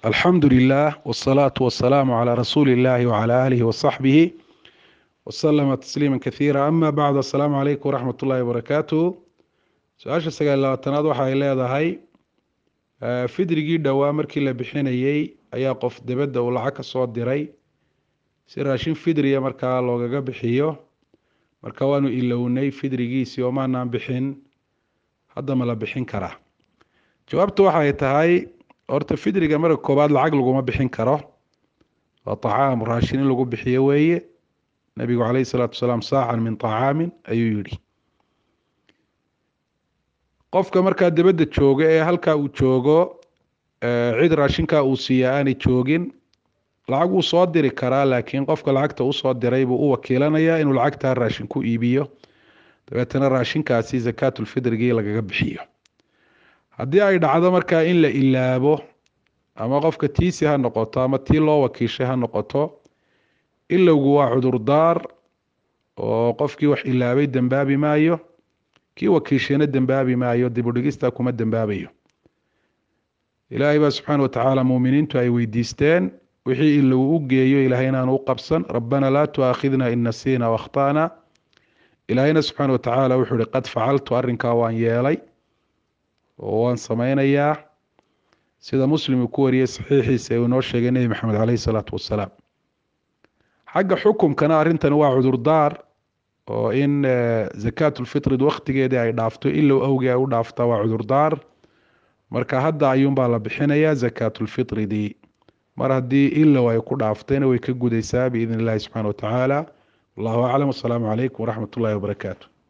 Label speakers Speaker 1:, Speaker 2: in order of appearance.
Speaker 1: alxamdu lilah wsalaatu wasalaamu calaa rasuuli illahi wcala aalihi wasaxbihi wasalama tasliima kasiira ama bacd assalaamu calaykum waraxmat ullahi wabarakaatuh su-aasha sagaal labaatanaad waxa ay leedahay fidrigii dhowaa markii la bixinayey ayaa qof debedda uu lacag ka soo diray si raashin fidriya markaa loogaga bixiyo marka waanu ilownay fidrigiisii oo maanaan bixin hadda ma la bixin karaa jawaabtu waxay tahay horta fidriga marka koobaad lacag laguma bixin karo waa tacaam raashin in lagu bixiyo weeye nabigu caleyhi salaatu wasalaam saacan min tacaamin ayuu yidhi qofka markaa debedda jooga ee halkaa uu joogo cid raashinkaa uu siiya aanay joogin lacag wuu soo diri karaa laakiin qofka lacagta usoo diray buu u wakiilanayaa inuu lacagtaa raashin ku iibiyo dabeetana raashinkaasi zakaatulfidrigii lagaga bixiyo haddii ay dhacdo markaa in la ilaabo ama qofka tiisi ha noqoto ama tii loo wakiishay ha noqoto ilowgu waa cudurdaar oo qofkii wax ilaabay dembaabi maayo kii wakiishayna dembaabi maayo dibudhigista kuma dembaabayo ilaahay baa subxaana watacaala muuminiintu ay weydiisteen wixii ilow u geeyo ilahay inaanu u qabsan rabbana laa tuaakhidna in nasiina wakhtana ilaahayna subxaana watacaala wuxuu ihi qad facaltu arrinkaa waan yeelay oo waan sameynayaa sida muslim uu ku wariyey saxiixiisa ee uu inoo sheegay nebi maxamed caleyhi salaatu wasalaam xagga xukumkana arrintani waa cudurdaar oo in zakaatulfitrid wakhtigeedii ay dhaafto ilow awgii ay u dhaaftaa waa cudurdaar marka hadda ayuunbaa la bixinayaa zakaatulfitridii mar haddii ilow ay ku dhaaftayna way ka gudaysaa biidn illahi subxaana watacaala wallahu aclam wasalaamu calaykum waraxmat ullahi wabarakaatu